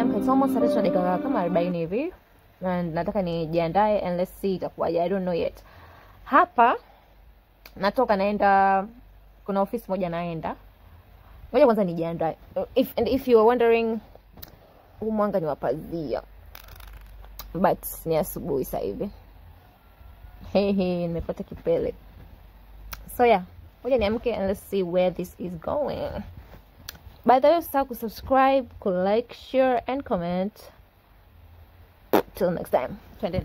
nimeamka it's almost saa tatu na dakika kama arobaini hivi na nataka nijiandae and let's see itakuwaje i don't know yet hapa natoka naenda kuna ofisi moja naenda ngoja kwanza nijiandae if, and if you are wondering huu mwanga ni wapazia but ni asubuhi sasa hivi hehe nimepata kipele so yeah ngoja niamke and let's see where this is going by the way usisahau kusubscribe kulike share and comment till next time twende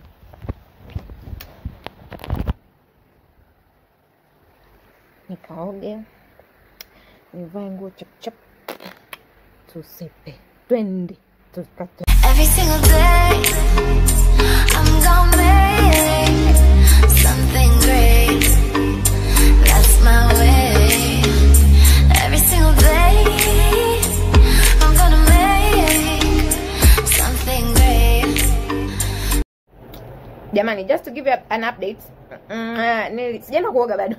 nikaoge nivae nguo chapchap tusepe twende tukate Every single day, I'm gonna make something great. That's my way. Every single day, I'm gonna make something great. jamani just to give you an update mm, uh, nili- sijaenda kuoga bado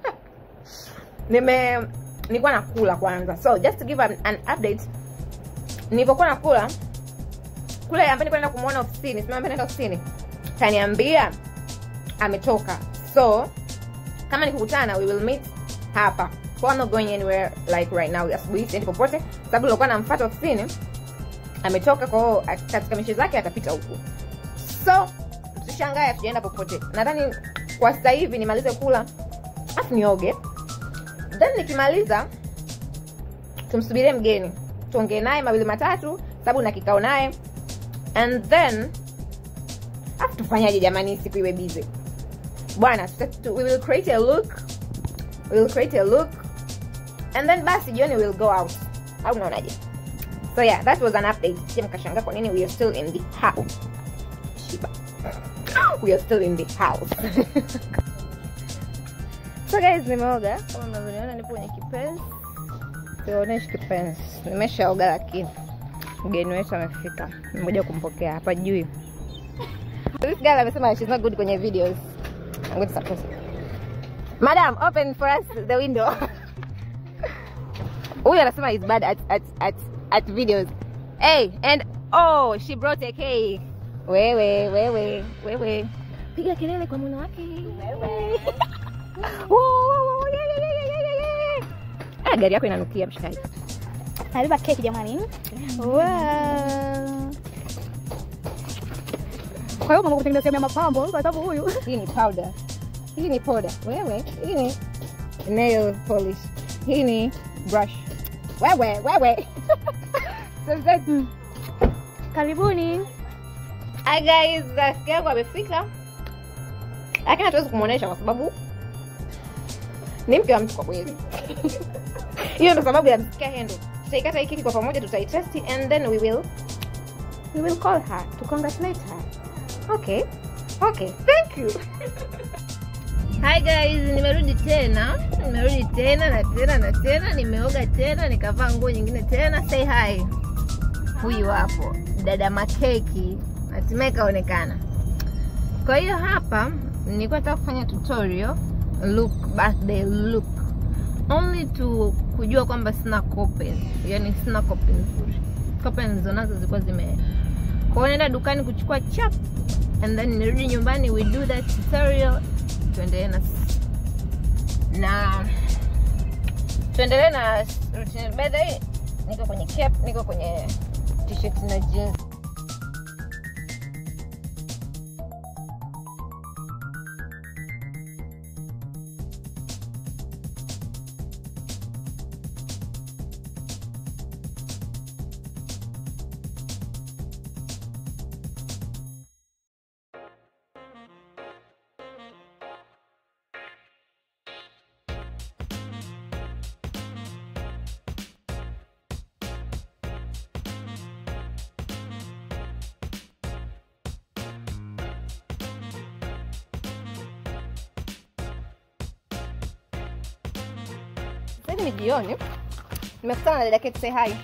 nime nilikuwa nakula kwanza so just to give an, an update nilivyokuwa nakula kule ambaye nilikuwa naenda kumwona ofisini simama ambaye naenda ofisini kaniambia ametoka so kama nikikutana we will meet hapa so I'm not going anywhere like right now asubuhi siendi popote sababu nilikuwa namfuata ofisini ametoka kwao katika mishe zake atapita huku so msishangae hatujaenda popote nadhani kwa sasa hivi nimalize kula afu nioge then nikimaliza tumsubirie mgeni tuongee naye mawili matatu sababu na kikao naye and then afu tufanyaje jamani siku iwe busy bwana tuta- tu- we will create a look we will create a look and then basi jioni we'll go out au unaonaje so yeah that was an update sije mkashangaa kwa nini we are still in the house Shiba. we are still in the house so guys nimeoga kama mnavyoniona nipo kwenye kipenzi sionyeshi kipenzi nimeshaoga lakini mgeni wetu amefika nimekuja kumpokea hapa juu this girl amesema she's not good kwenye videos I'm going to support her. madam open for us the window huyu anasema is bad at, at, at, at videos hey and oh she brought a cake wewe wewe wewe piga kelele kwa mwana wake wewe Woo, woo, woo, yeah, yeah, yeah, yeah, yeah, yeah. Ah, gari yako inanukia mshikaji Nabeba keki jamani. Wow. Kwa hiyo mama kutengeneza sehemu ya mapambo kwa sababu huyu hii ni powder hii ni powder wewe hii ni nail polish hii ni brush wewe wewe So that's- karibuni. Hi guys, rafiki yangu amefika, lakini hatuwezi kumwonyesha kwa sababu ni mke wa mtu kwa kweli. Hiyo ndo sababu ya msikia hendo. Tutaikata hii keki kwa pamoja, tutaitesti and then we will we will call her to congratulate her. Okay, okay, thank you. Hi guys, nimerudi tena, nimerudi tena na tena na tena, nimeoga tena, nikavaa nguo nyingine tena. Say hi huyu hapo dada makeki hatimaye kaonekana kwa hiyo hapa nilikuwa nataka kufanya tutorial look birthday look only to kujua kwamba sina kope yani sina kope nzuri kope nilizonazo zilikuwa zime kwa hiyo naenda dukani kuchukua chap and then nirudi nyumbani we do that tutorial tuendelee na na tuendelee na routine by the way niko kwenye cap niko kwenye t-shirt na jeans sasa hivi ni jioni nimekutana na dada Kate say hi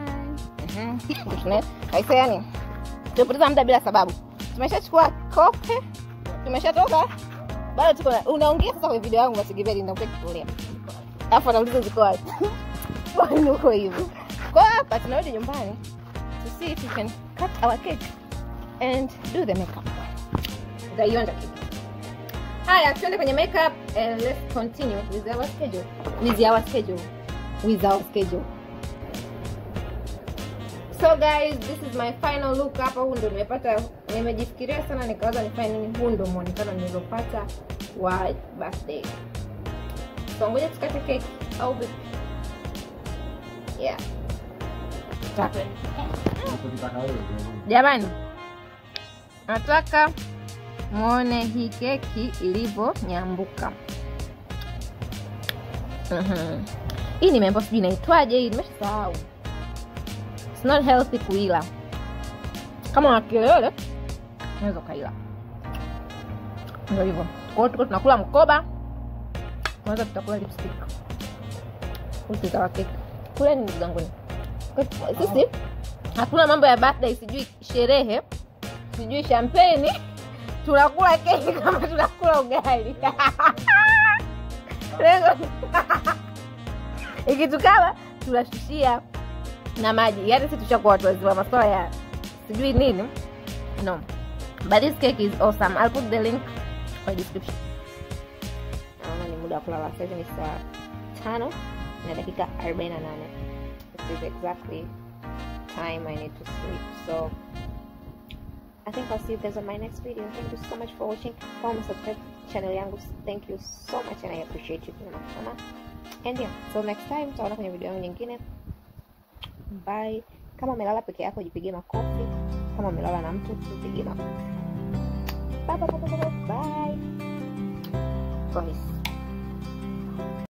aise yani tumepoteza muda bila sababu tumeshachukua kope tumeshatoka bado tuko na- unaongea sasa kwenye video yangu masigibeli ndakuja kutolea alafu anauliza ziko wapi bwana uko hivyo kwa hapa tunarudi nyumbani to see if we can cut our cake and do the makeup utaionja cake haya tuende kwenye makeup and let's continue with our schedule with our schedule with our schedule so guys this is my final look hapa huu ndo nimepata nimejifikiria sana nikawaza nifanye nini huu ndo mwonekano nilopata wa birthday so ngoja tukate keki au vipi yeah Tukate. jamani nataka mwone hii keki ilivyonyambuka Mhm. hii nimeambia sijui inaitwaje hii nimeshasahau It's not healthy kuila kama una kilele unaweza ukaila ndio hivyo kwa hiyo tuko tunakula mkoba kwanza tutakula lipstick utikawa keki kuleni ndugu zanguni sisi hakuna mambo ya birthday sijui sherehe sijui champeni tunakula keki kama tunakula ugali Lengo- ikitukama tunashushia na maji yaani si tushakuwa watu wazima maswala ya sijui nini no but this cake is awesome i'll put the link kwa description naona ni muda wa kulala sasa hivi ni saa tano na dakika 48 this is exactly time i need to sleep so I think I'll see you guys on my next video. Thank you so much for watching. Follow and subscribe channel yangu. Thank you so much and I appreciate you sana sana. And yeah, so next time tutaona kwenye video yangu nyingine. Bye. Kama umelala peke yako jipigie makofi. Kama umelala na mtu jipigie makofi. Bye bye bye bye. bye. Promise.